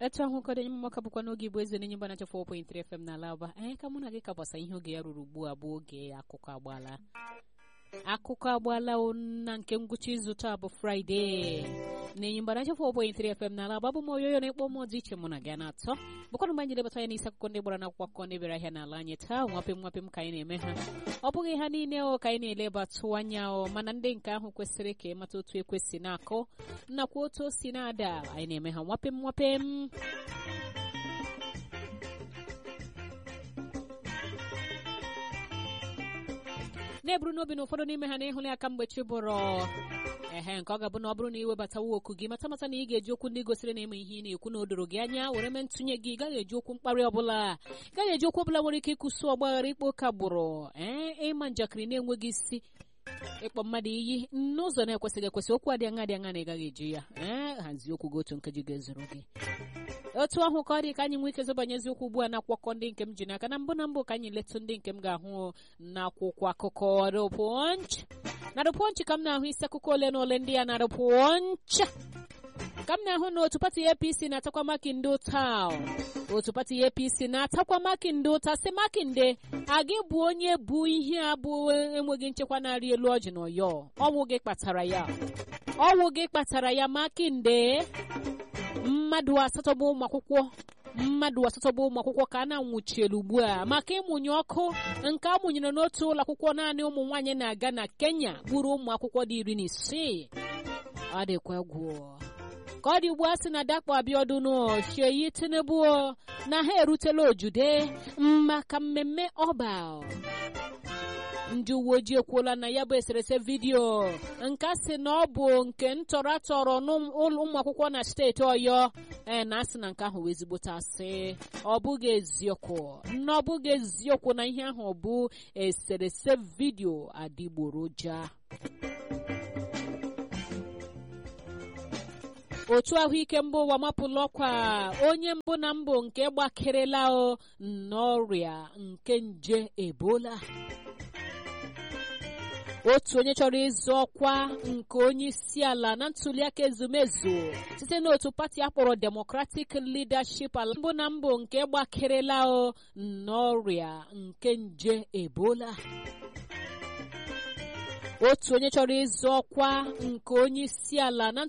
etu ahụ ụkọdụ enye mmaka bụkwa n'oge igbo eze n'enye mgbanacha 4.3 FM n'ala aba anyị ka mụ na gị ka gbasa ihe oge ya ruru ugbu a bụ oge akụkọ agbaala akụkọ agbaala na nke ngwụcha izu taa bụ fraịde na-enye mgbanacha 4.3 FM n'ala aba bụ m oyoyo na-ekpọ mmụọ dị iche mụ na gị na-atọ bụkwanụ mgbe anyị lebata ya n'isi akụkọ ndị gbara n'akwụkwọ akụkọ ndị bịara ahịa n'ala anyị taa nwapem nwapem ka anyị na-eme ha ọ bụghị ha niile o ka anyị na-elebatụ anya o mana ndị nke ahụ kwesịrị ka ịmata otu ekwesị na-akụ nakwa otu o si na-ada anyị na-eme ha nwapem nwapem na-eburu n'obi na ụfọdụ n'ime ha na-ehụla aka mgbe chi bụrụ ehe nke ọ ga-abụ na ọ bụrụ na iwebatawa oku gị mata mata na ị ga-eji okwu ndị gosiri na ime ihe ị na-ekwu na o doro gị anya were mee ntụnye gị ị gaghị eji okwu mkparị ọbụla ị gaghị eji okwu ọbụla nwere ike ịkwụsị ọgbaghara ikpe ụka gbụrụ ee ịma njakịrị na-enweghị isi ịkpọ mmadụ iyi n'ụzọ na-ekwesịghị ekwesị okwu adị aṅa dị aṅa na ị gaghị eji ya ee hazie okwu gị otu nkeji ga-ezuru gị otu ahụ ka ọ dị ka anyị nwee ike zọbanyezi okwu ugbu a na-akwụkwọ ndị nke m ji n'aka na mbụ na mbụ ka anyị letụ ndị nke m ga-ahụ n'akwụkwọ akụkọ rụpụnch na rụpụnch ka m na-ahụ isi akụkọ ole na ole ndị ya na rụpụnch ka m na-ahụ na otu pati apc na-atakwa makinde ụta otu pati apc na-atakwa makinde ụta si makinde a gị bụ onye bụ ihe a bụ enweghị nchekwa na-arị elu ọjị na ọyọ ọnwụ gị kpatara ya ọnwụ gị kpatara ya makinde mmadụ asatọ bụ ụmụ akwụkwọ mmadụ asatọ bụ ụmụ akwụkwọ ka a na-anwụchielu ugbu a maka ịmụnye ọkụ nke a mụnyere n'otu ụlọ akwụkwọ naanị ụmụ nwaanyị na-aga na kenya gburu ụmụ akwụkwọ dị iri na isii ọ dịkwa egwu ka ọ dị ugbu a sị na dakpo abiodun chieyi tinubu na ha erutela ojude maka mmemme ọba ndị uwe ojii ekwuola na ya bụ eserese vidiyo nke a sị na ọ bụ nke ntọrọ atọrọ n'ụmụ akwụkwọ na steeti ọyọ ee na asị na nke ahụ wee ezigbote asị ọ bụghị eziokwu na ọ bụghị eziokwu na ihe ahụ bụ eserese vidiyo adịgboroja otu ahụike mba ụwa mapụla ọkwa onye mbụ na mbụ nke gbakerela n'ọrịa nke nje ebola otu onye chọrọ ịzụ ọkwa nke onye isi ala na ntuliaka ezumezu site n'otu pati akpọrọ democratic leadership ala mbụ na mbụ nke gbakerela n'ọrịa nke nje ebola otu onye chọrọ ịzụ ọkwa nke onye isi ala na